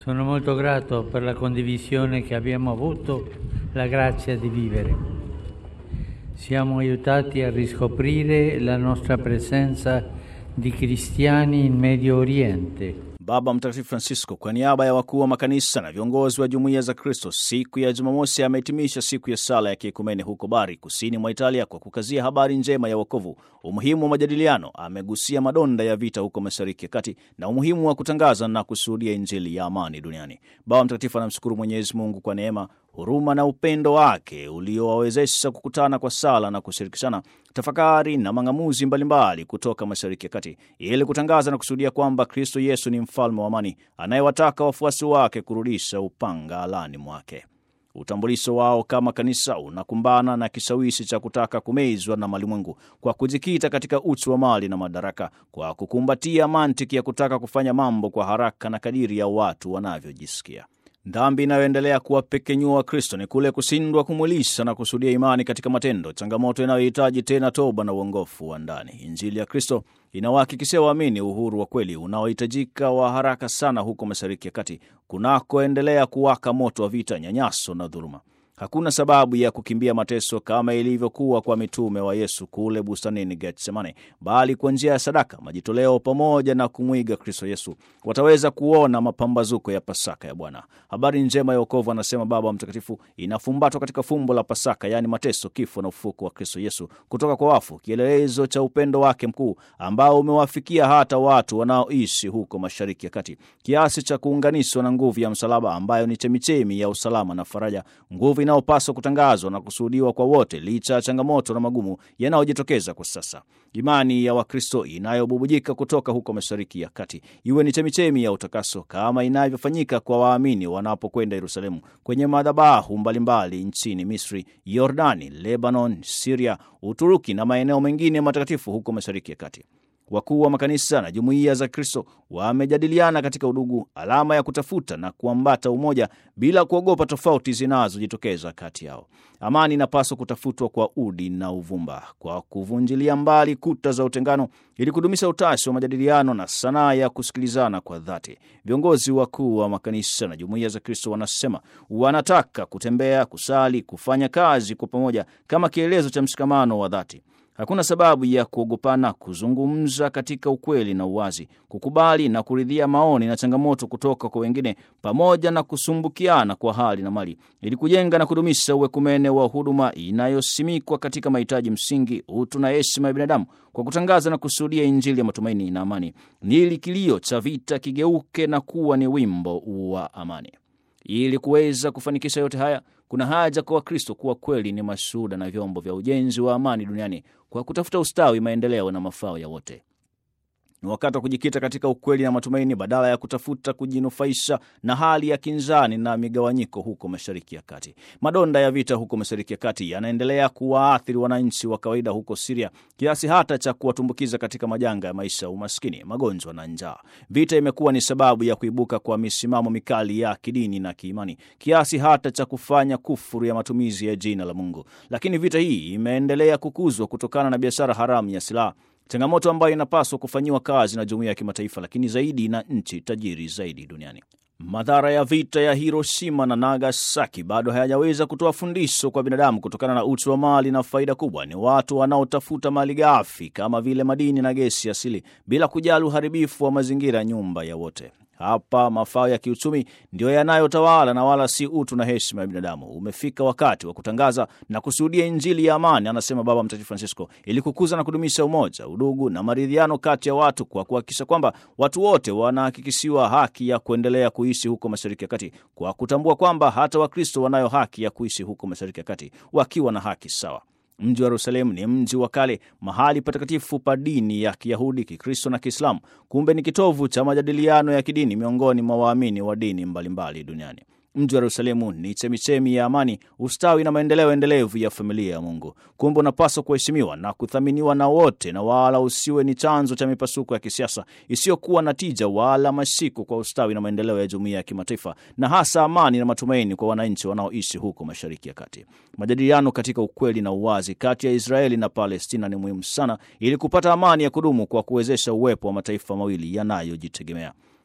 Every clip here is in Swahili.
Sono molto grato per la condivisione che abbiamo avuto la grazia di vivere. Siamo aiutati a riscoprire la nostra presenza di cristiani in Medio Oriente. Baba Mtakatifu Francisco kwa niaba ya wakuu wa makanisa na viongozi wa jumuiya za Kristo siku ya Jumamosi amehitimisha siku ya sala ya kiekumene huko Bari, kusini mwa Italia, kwa kukazia habari njema ya wokovu, umuhimu wa majadiliano. Amegusia madonda ya vita huko Mashariki ya Kati na umuhimu wa kutangaza na kushuhudia Injili ya amani duniani. Baba Mtakatifu anamshukuru Mwenyezi Mungu kwa neema huruma na upendo wake uliowawezesha kukutana kwa sala na kushirikishana tafakari na mang'amuzi mbalimbali kutoka Mashariki ya Kati ili kutangaza na kushuhudia kwamba Kristo Yesu ni mfalme wa amani anayewataka wafuasi wake kurudisha upanga alani mwake. Utambulisho wao kama kanisa unakumbana na kishawishi cha kutaka kumezwa na malimwengu kwa kujikita katika uchu wa mali na madaraka, kwa kukumbatia mantiki ya kutaka kufanya mambo kwa haraka na kadiri ya watu wanavyojisikia. Dhambi inayoendelea kuwapekenyua Wakristo ni kule kushindwa kumwilisha na kusudia imani katika matendo, changamoto inayohitaji tena toba na uongofu wa ndani. Injili ya Kristo inawahakikishia waamini uhuru wa kweli unaohitajika wa haraka sana huko Mashariki ya Kati kunakoendelea kuwaka moto wa vita, nyanyaso na dhuluma. Hakuna sababu ya kukimbia mateso kama ilivyokuwa kwa mitume wa Yesu kule bustanini Getsemane, bali kwa njia ya sadaka, majitoleo pamoja na kumwiga Kristo Yesu wataweza kuona mapambazuko ya Pasaka ya Bwana. Habari njema ya wokovu, anasema Baba Mtakatifu, inafumbatwa katika fumbo la Pasaka, yaani mateso, kifo na ufufuko wa Kristo Yesu kutoka kwa wafu, kielelezo cha upendo wake mkuu ambao umewafikia hata watu wanaoishi huko Mashariki ya Kati, kiasi cha kuunganishwa na nguvu ya msalaba ambayo ni chemichemi ya usalama na faraja, nguvu inayopaswa kutangazwa na kushuhudiwa kwa wote licha ya changamoto na magumu yanayojitokeza kwa sasa. Imani ya Wakristo inayobubujika kutoka huko Mashariki ya Kati iwe ni chemichemi ya utakaso kama inavyofanyika kwa waamini wanapokwenda Yerusalemu kwenye madhabahu mbalimbali nchini Misri, Yordani, Lebanon, Siria, Uturuki na maeneo mengine matakatifu huko Mashariki ya Kati. Wakuu wa makanisa na jumuiya za Kristo wamejadiliana katika udugu, alama ya kutafuta na kuambata umoja bila kuogopa tofauti zinazojitokeza kati yao. Amani inapaswa kutafutwa kwa udi na uvumba, kwa kuvunjilia mbali kuta za utengano, ili kudumisha utashi wa majadiliano na sanaa ya kusikilizana kwa dhati. Viongozi wakuu wa makanisa na jumuiya za Kristo wanasema wanataka kutembea, kusali, kufanya kazi kwa pamoja kama kielezo cha mshikamano wa dhati. Hakuna sababu ya kuogopana kuzungumza katika ukweli na uwazi, kukubali na kuridhia maoni na changamoto kutoka kwa wengine, pamoja na kusumbukiana kwa hali na mali, ili kujenga na kudumisha uwekumene wa huduma inayosimikwa katika mahitaji msingi, utu na heshima ya binadamu, kwa kutangaza na kushuhudia Injili ya matumaini na amani, ili kilio cha vita kigeuke na kuwa ni wimbo wa amani. Ili kuweza kufanikisha yote haya kuna haja kwa Wakristo kuwa kweli ni mashuhuda na vyombo vya ujenzi wa amani duniani kwa kutafuta ustawi, maendeleo na mafao ya wote. Ni wakati wa kujikita katika ukweli na matumaini badala ya kutafuta kujinufaisha na hali ya kinzani na migawanyiko huko Mashariki ya Kati. Madonda ya vita huko Mashariki ya Kati yanaendelea kuwaathiri wananchi wa kawaida huko Siria kiasi hata cha kuwatumbukiza katika majanga ya maisha, umaskini, magonjwa na njaa. Vita imekuwa ni sababu ya kuibuka kwa misimamo mikali ya kidini na kiimani kiasi hata cha kufanya kufuru ya matumizi ya jina la Mungu. Lakini vita hii imeendelea kukuzwa kutokana na biashara haramu ya silaha changamoto ambayo inapaswa kufanyiwa kazi na jumuiya ya kimataifa, lakini zaidi na nchi tajiri zaidi duniani. Madhara ya vita ya Hiroshima na Nagasaki bado hayajaweza kutoa fundisho kwa binadamu kutokana na uchu wa mali na faida kubwa. Ni watu wanaotafuta mali ghafi kama vile madini na gesi asili bila kujali uharibifu wa mazingira, nyumba ya wote. Hapa mafao ya kiuchumi ndiyo yanayotawala na wala si utu na heshima ya binadamu. Umefika wakati wa kutangaza na kushuhudia Injili ya amani, anasema Baba Mtakatifu Francisco, ili kukuza na kudumisha umoja, udugu na maridhiano kati ya watu, kwa kuhakikisha kwamba watu wote wanahakikishiwa haki ya kuendelea kuishi huko Mashariki ya Kati, kwa kutambua kwamba hata Wakristo wanayo haki ya kuishi huko Mashariki ya Kati wakiwa na haki sawa. Mji wa Yerusalemu ni mji wa kale, mahali patakatifu pa dini ya Kiyahudi, Kikristo na Kiislamu. Kumbe ni kitovu cha majadiliano ya kidini miongoni mwa waamini wa dini mbalimbali duniani. Mji wa Yerusalemu ni chemichemi ya amani, ustawi na maendeleo endelevu ya familia ya Mungu. Kumbe unapaswa kuheshimiwa na kuthaminiwa na wote, na wala usiwe ni chanzo cha mipasuko ya kisiasa isiyokuwa na tija wala mashiko kwa ustawi na maendeleo ya jumuiya ya kimataifa, na hasa amani na matumaini kwa wananchi wanaoishi huko Mashariki ya Kati. Majadiliano katika ukweli na uwazi kati ya Israeli na Palestina ni muhimu sana ili kupata amani ya kudumu kwa kuwezesha uwepo wa mataifa mawili yanayojitegemea.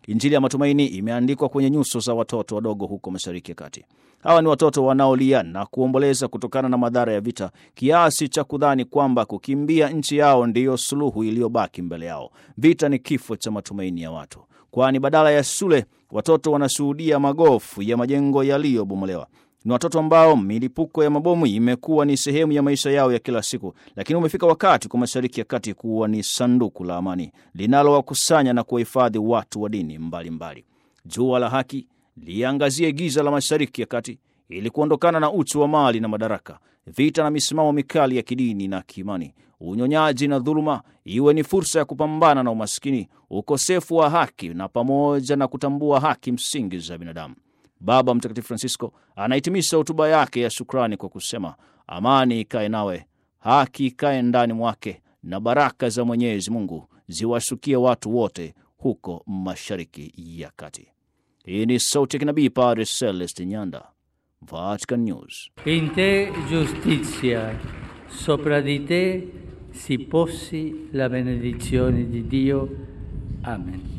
Injili ya matumaini imeandikwa kwenye nyuso za watoto wadogo huko Mashariki ya Kati. Hawa ni watoto wanaolia na kuomboleza kutokana na madhara ya vita, kiasi cha kudhani kwamba kukimbia nchi yao ndiyo suluhu iliyobaki mbele yao. Vita ni kifo cha matumaini ya watu, kwani badala ya shule watoto wanashuhudia magofu ya majengo yaliyobomolewa. Ni watoto ambao milipuko ya mabomu imekuwa ni sehemu ya maisha yao ya kila siku, lakini umefika wakati kwa Mashariki ya Kati kuwa ni sanduku la amani linalowakusanya na kuwahifadhi watu wa dini mbalimbali. Jua la haki liangazie giza la Mashariki ya Kati ili kuondokana na uchu wa mali na madaraka, vita na misimamo mikali ya kidini na kiimani, unyonyaji na dhuluma iwe ni fursa ya kupambana na umaskini, ukosefu wa haki na pamoja na kutambua haki msingi za binadamu. Baba Mtakatifu Francisco anahitimisha hotuba yake ya shukrani kwa kusema, amani ikae nawe, haki ikae ndani mwake, na baraka za Mwenyezi Mungu ziwashukie watu wote huko Mashariki ya Kati. Hii ni sauti ya kinabii Padre Celeste Nyanda, Vatican News. In te giustizia, sopra di te si posi la benedizione di Dio. Amen.